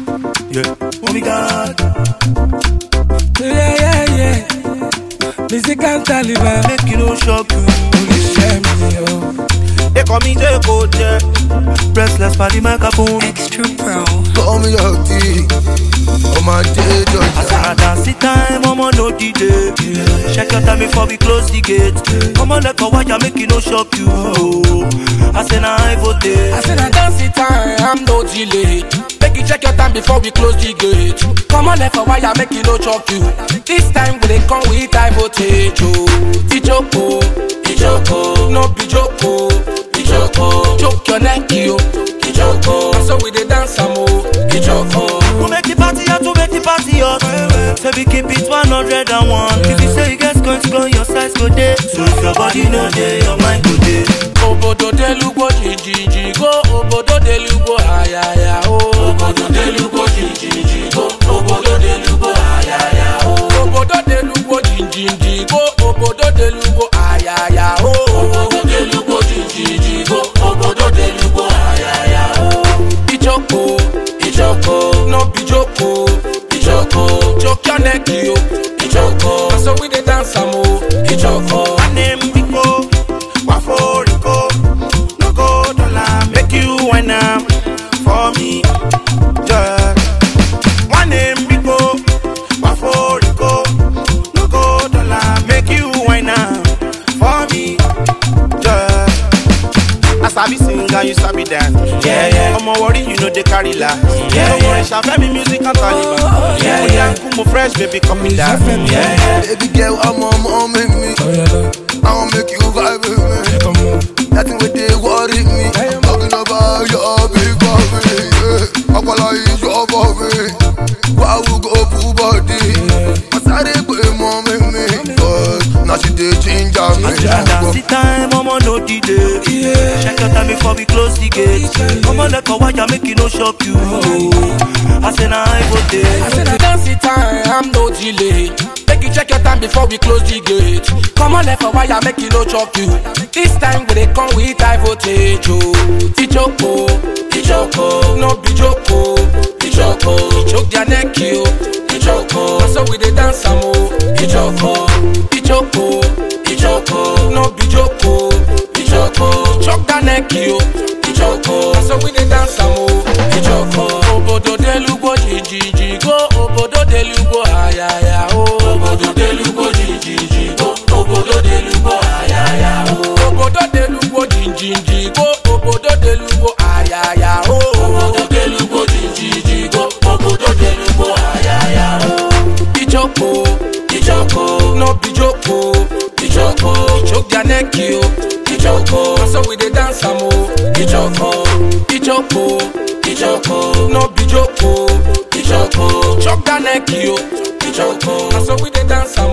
Yeah. Oh my God. Yeah, yeah, yeah. Musical Taliban. Make you no shock you. Oníṣẹ́ mi o. They call me J Code, yeah. Restless for the microphone. Extra Pro. Call me your tea. On my day, I Georgia. said, I dance the time, I'm on no DJ. Check your time before we close the gate. Come on, let go, why you make it no shock you. I said, nah, I vote. I said I dance the time, I'm no delay. Make you check your time before we close the gate. Come on, left for wire, make you no chop you. This time we dey come with high voltage. Oh, Ijoko, Ijoko, no be joko, Ijoko. Choke your neck, yo, Ijoko. So we dey dance am oh, Ijoko. Who make the party hot, who make the party hot? Say we keep it 101. If you say you get going to go, your size go day. So if your body no day, your mind go day. Obodo delugbo jijiji go, obodo delugbo ayaya o. Obodo delugbo jijiji go, obodo delugbo ayaya o. Obodo delugbo jijiji go, obodo delugbo ayaya o. Obodo delugbo jijiji go, obodo delugbo ayaya o. Ijoko, Ijoko, no be joko, Ijoko. Choke your neck yo, Ijoko. Na so we dey dance am o, Ijoko. My name Rico, Wafo Rico. No go dollar, make you wine am for me. Yeah. My name Rico, Wafo Rico. No go dollar, make you wine am for me. Yeah. I sabi sing and you sabi dance. Yeah, yeah. I'm worry, you know they carry la. Yeah, yeah. Worry, Shafe me music and Taliban. Yeah, yeah. Kumo fresh, baby, come me down. Yeah, yeah. Baby girl, I'm on mom make me. Oh yeah, I wanna make you vibe with me. come on. Nothing with they worry me. Talking about your big body. Yeah. Ọpọlọ is your body. Why we go full body? I started put mom make me. But now she dey ginger me. I dance the time, I'm on no delay. Check your time before we close the gate. Come on, let go, why you make it no shock you. I say, nah, I go I there. said I dance the time, I'm no delay. Make you check your time before we close the gate. Come on, left for wire, make you no chop you. This time we dey come with high voltage. Oh, Ijoko, Ijoko, no be joko, Ijoko. Choke their neck, yo, Ijoko. Na So we dey dance am oh, Ijoko, Ijoko, Ijoko, no be joko, Ijoko. Choke their neck, yo, Ijoko. Na So we dey dance am oh, Ijoko. Obodo delugbo jijiji go, obodo delugbo ayaya o. Obodo delugbo jijiji go, obodo delugbo ayaya o. Obodo delugbo jijiji go, obodo delugbo ayaya o. Obodo delugbo jijiji go, obodo delugbo ayaya o. Ijoko, Ijoko, no be joko, Ijoko. Choke their neck yo, Ijoko. Na so we dey dance am o, Ijoko, Ijoko, Ijoko, no be joko, Ijoko. Choke their neck yo, Ijoko. Na so we dey dance am